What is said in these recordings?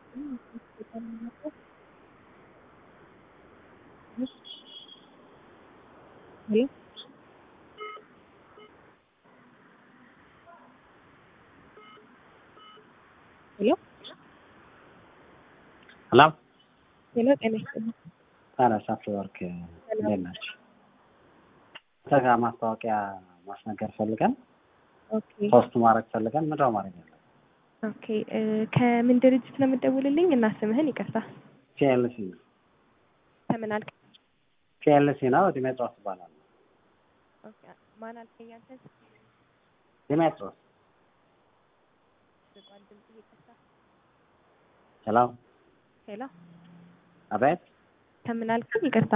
ሄሎ ሄሎ ሄሎ ሄሎ ጤና ይስጥልኝ። ታዲያ አፍሪወርክ እንዴት ናቸው? ተጋ ማስታወቂያ ማስነገር ፈልገን ኦኬ ፖስት ማድረግ ፈልገን ምንድነው ማድረግ ያለብን? ኦኬ እ ከምን ድርጅት ነው የምትደውልልኝ? እና ስምህን ይቅርታ። ፒኤልሲ ነው ከምን አልክ? ፒኤልሲ ነው ዲሜጥሮስ ይባላል። ኦኬ ማን አልከኝ አንተ? ዲሜጥሮስ ቋል ድምጽ ይቅርታ። ሄሎ ሄሎ አቤት ከምን አልከኝ? ይቅርታ።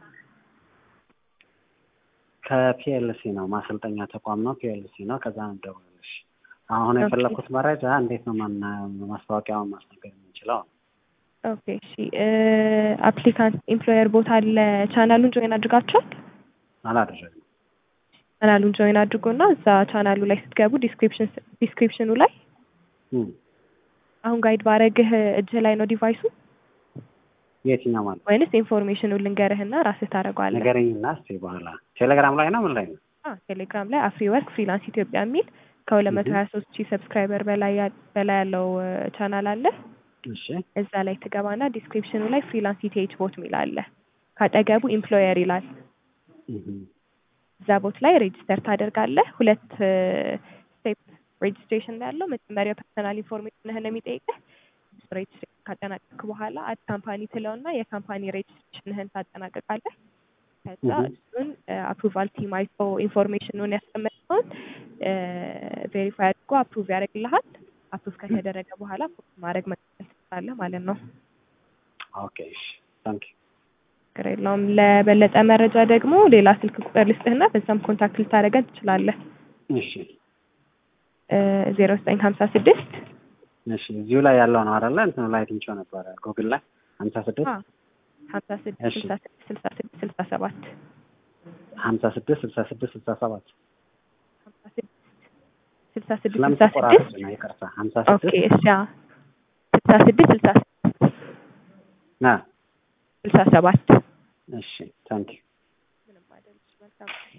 ከፒኤልሲ ነው ማሰልጠኛ ተቋም ነው ፒኤልሲ ነው ከዛ ነው ደውልልሽ አሁን ኦኬ። የፈለኩት መረጃ እንዴት ነው ማና ማስታወቂያውን ማስነገር የምንችለው ነው ኦኬ እሺ እ አፕሊካንት ኤምፕሎየር ቦታ አለ። ቻናሉን ጆይን አድርጋችኋል? አላደረግንም ቻናሉን ጆይን አድርጎና እዛ ቻናሉ ላይ ስትገቡ ዲስክሪፕሽን ዲስክሪፕሽኑ ላይ እም፣ አሁን ጋይድ ባረግህ እጅህ ላይ ነው ዲቫይሱ የትኛው ማለት ወይንስ ኢንፎርሜሽኑን ልንገርህና ራስህ ታደርገዋለህ? ነገረኝና እስኪ በኋላ ቴሌግራም ላይ ነው ምን ላይ ነው አ ቴሌግራም ላይ አፍሪ ወርክ ፍሪላንስ ኢትዮጵያ የሚል ከሁለት መቶ ሀያ ሶስት ሺህ ሰብስክራይበር በላይ ያ- በላይ ያለው ቻናል አለ። እሺ እዛ ላይ ትገባና ዲስክሪፕሽኑ ላይ ፍሪላንስ ኢቲኤች ቦት ሚል አለ። ካጠገቡ ኢምፕሎየር ይላል። እም፣ እዛ ቦት ላይ ሬጅስተር ታደርጋለህ። ሁለት ስቴፕ ሬጅስትሬሽን ላይ ያለው መጀመሪያ ፐርሰናል ኢንፎርሜሽንህን የሚጠይቅህ ሬጅስትሬሽን ካጠናቀቅክ በኋላ አድ ካምፓኒ ትለውና የካምፓኒ ሬጅስትሬሽንህን ታጠናቀቃለህ። ከዛ Mhm. እሱን አፕሩቫል ቲም አይቶ ኢንፎርሜሽኑን ያስቀመጠውን ቬሪፋይ አድርጎ አፕሩቭ ያደርግልሃል። አፕሩቭ ከተደረገ በኋላ ፖስት ማድረግ መቀጠል ትችላለህ ማለት ነው። ኦኬ እሺ ታንክ ችግር የለውም። ለበለጠ መረጃ ደግሞ ሌላ ስልክ ቁጥር ልስጥህና በዛም ኮንታክት ልታደርገን ትችላለህ። እሺ ዜሮ ዘጠኝ ሀምሳ ስድስት እሺ እዚሁ ላይ ያለው ነው አይደለ እንትኑ ላይ አግኝቼው ነበረ ጉግል ላይ ሀምሳ ስድስት ሀምሳ ስድስት እሺ። ስልሳ ስድስት ስልሳ ስድስት ስልሳ ሰባት ሀምሳ ስድስት ስልሳ ስድስት ስልሳ ሰባት ሀምሳ ስድስት ስልሳ ስድስት ስልሳ ስለምትቆራረጥ ስድስት ነው ይቅርታ ሀምሳ ኦኬ ስድስት እሺ አዎ። ስልሳ ስድስት ስልሳ ስድስት ና ስልሳ ሰባት እሺ ታንክ ምንም አይደል። መልካም